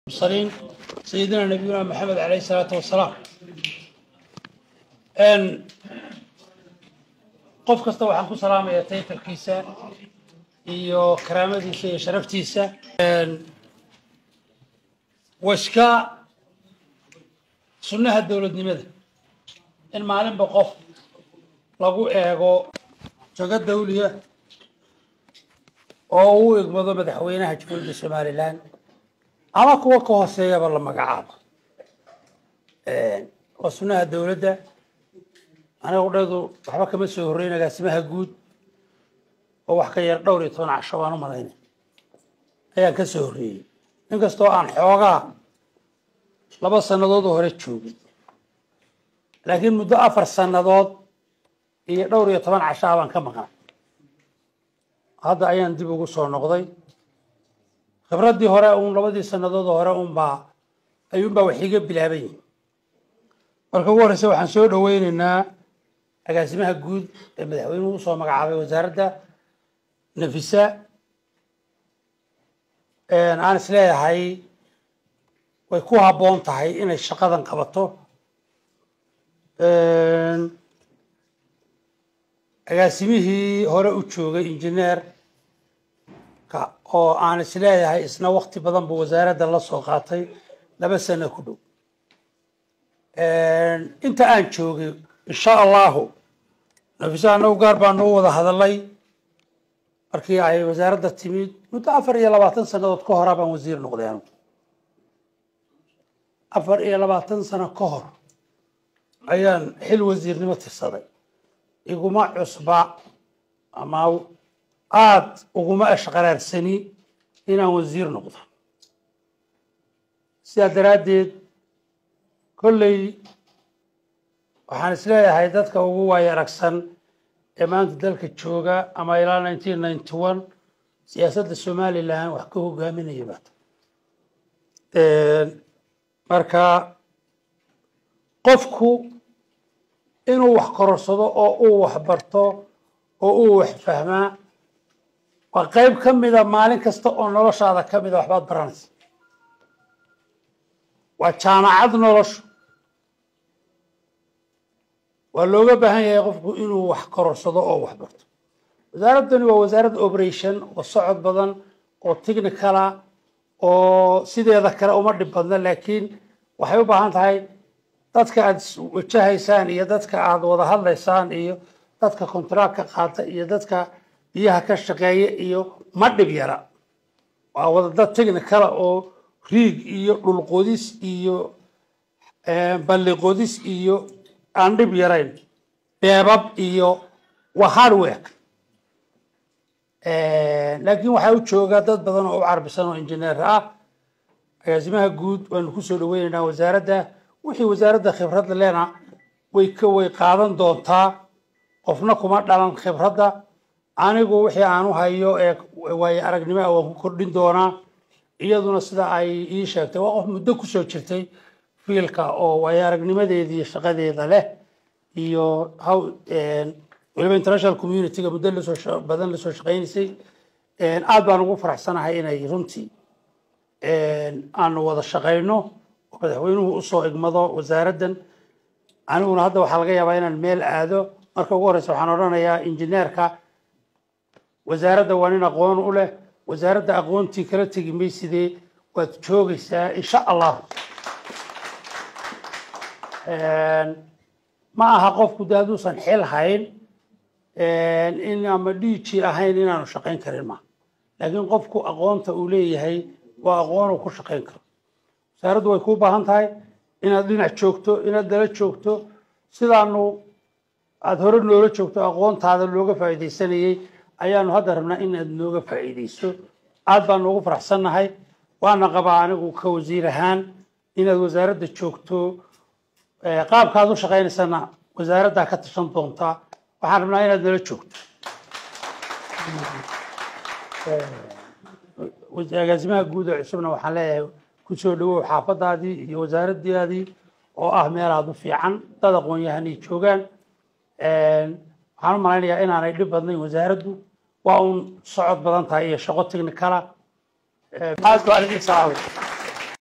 المرسلين سيدنا نبينا محمد عليه الصلاة والسلام n qof kasta waxaan ku salaamayaa taytalkiisa iyo karaamadiisa iyo sharaftiisa waa iska sunnaha dowladnimada in maalinba qof lagu eego jago dawliya oo uu egmado madaxweynaha jamhuuriyadda somalilan ama kuwa ka hooseeyaba la magacaabo waa sunnaha dowladda aniga udheedu waxba kama soo horreyn agaasimaha guud oo wax ka yar dhowr iyo toban casho baan u malaynay ayaan ka soo horreeyey inkastoo aan xoogaa laba sannadood oo hore joogin laakiin muddo afar sannadood iyo dhowr iyo toban cashaa baan ka maqnay hadda ayaan dib ugu soo noqday khibraddii hore uun labadii sannadood oo hore unbaa ayuunbaa wax iga bilaaban yihin marka ugu horreysa waxaan soo dhoweyneynaa agaasimaha guud ee madaxweynuhu usoo magacaabay wasaaradda nafisa aan is leeyahay way ku habboon tahay inay shaqadan qabato agaasimihii hore u joogay injineerka oo aan is leeyahay isna wakti badan buu wasaaradda la soo qaatay laba sano ku dhow inta aan joogay insha allahu nafisa anagu gaar baa noo wada hadalay markii ay wasaaradda timid muddo afar iyo labaatan sannadood ka horaa baan wasiir noqday anugu afar iyo labaatan sano ka hor ayaan xil wasiirnimo tirsaday iguma cusba ama aada uguma ashqaraarsani inaan wasiir noqdo sidaa daraaddeed kolley waxaan is leeyahay dadka ugu waayo aragsan ee maanta dalka jooga ama ilaa nineteen ninety one siyaasadda somalilan wax ka hogaaminaya baata marka qofku inuu wax kororsado oo uu wax barto oo uu wax fahmaa waa qayb ka mida maalin kasta oo noloshaada ka mida waxbaad baranaysa waa jaamacad noloshu waa looga baahan yahay qofku inuu wax kororsado oo wax barto wasaaraddani waa wasaarad operation oo socod badan oo technicala oo sideeda kale uma dhib badna laakiin waxay u baahan tahay dadka aada wajahaysaan iyo dadka aada wada hadlaysaan iyo dadka contract ka qaata iyo dadka biyaha ka shaqeeya iyo ma dhib yara waa wada dad technicala oo riig iyo dhulqodis iyo balliqodis iyo aan dhib yarayn beebab iyo waa hardwork laakiin waxaa u jooga dad badan oo u carbisan oo injineer ah agaasimaha guud waanu kusoo dhaweyneynaa wasaaradda wixii wasaaradda khibradda lena way ka way qaadan doontaa qofna kuma dhalan khibradda anigu wixii aan u hayo ee waayo aragnimo ah waan ku kordhin doonaa iyaduna sida ay ii sheegtay waa qof muddo kusoo jirtay fiilka oo waayo aragnimadeedii shaqadeeda leh iyo how waliba international communityga muddo lasoo badan lasoo shaqaynaysay aad baan ugu faraxsanahay inay runtii aanu wada shaqayno oo madaxweynuhu usoo igmado wasaaraddan aniguna hadda waxaa laga yaabaa inaan meel aado marka ugu horreysa waxaan odhanayaa injineerka wasaaradda waa nin aqoon u leh wasaaradda aqoontii kala tegi maysidee waad joogaysaa insha allah ma aha qofku de hadduusan xil hayn in ama dhiiji ahayn inaanu shaqayn karin ma laakiin qofku aqoonta uu leeyahay waa aqoonuu ku shaqayn karo wasaaraddu way kuu baahan tahay inaad dhinac joogto inaad dala joogto sidaanu aada hore noola joogto aqoontaada looga faa'iidaysanayey ayaanu hadda rabnaa inaad nooga faa'iidayso aad baan noogu faraxsannahay waana qabaa anigu ka wasiir ahaan inaad wasaaradda joogto qaabkaad u shaqaynaysana wasaaraddaa ka tashan doontaa waxaan rabnaa inaad nala joogto agaasimaha guud ee cusubna waxaan leeyahay kusoo dhawow xaafadaadii iyo wasaaraddaadii oo ah meel aada u fiican dad aqoon-yahanay joogaan waxaan u malaynayaa inaanay dhib badnayn wasaaraddu waa uun socod badan tahay iyo shaqo technicala aad baan idin salaamay